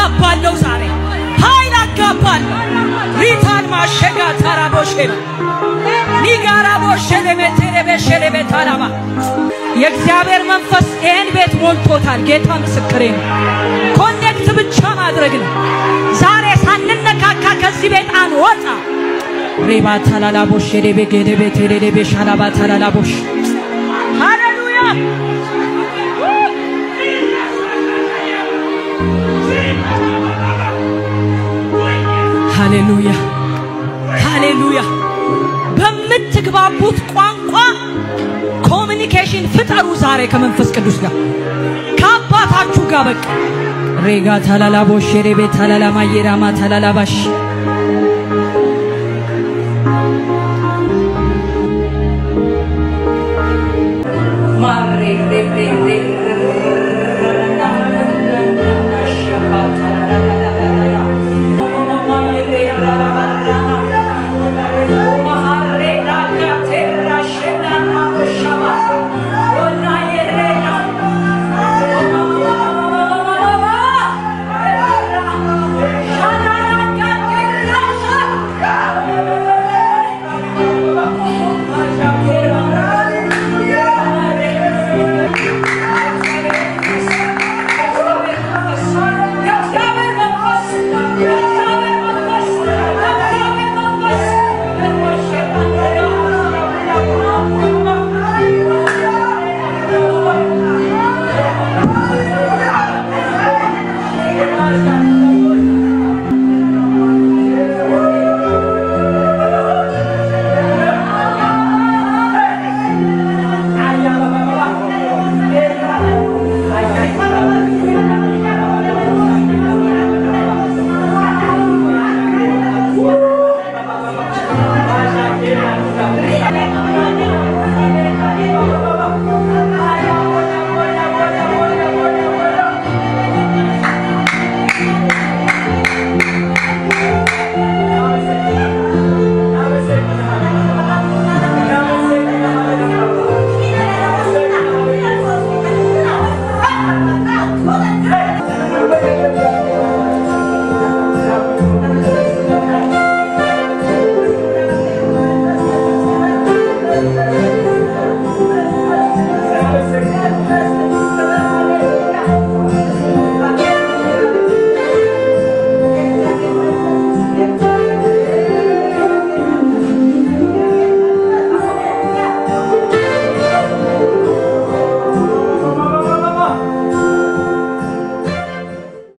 አጋባለሁ ዛሬ ኃይል አጋባለሁ። ሪታን ማሸጋ ታራቦሼ ኒጋራ ቦሸሌ ሜቴሬ ቤሸሌ ቤታላባ የእግዚአብሔር መንፈስ ይህን ቤት ሞልቶታል። ጌታ ምስክሬ ነው። ኮኔክት ብቻ ማድረግ ነው። ዛሬ ሳንነካካ ከዚህ ቤት አንወጣ። ሬባ ታላላቦሽ ዴቤ ጌዴቤ ቴሌዴቤ ሻላባ ታላላቦሽ ሃሌሉያ ሃሌሉያ ሃሌሉያ። በምትግባቡት ቋንቋ ኮሚኒኬሽን ፍጠሩ። ዛሬ ከመንፈስ ቅዱስ ጋር ከአባታችሁ ጋር በቃ ሬጋ ታላላቦሽ ሬቤ ታላላማ የራማ ታላላባሽ Thank you.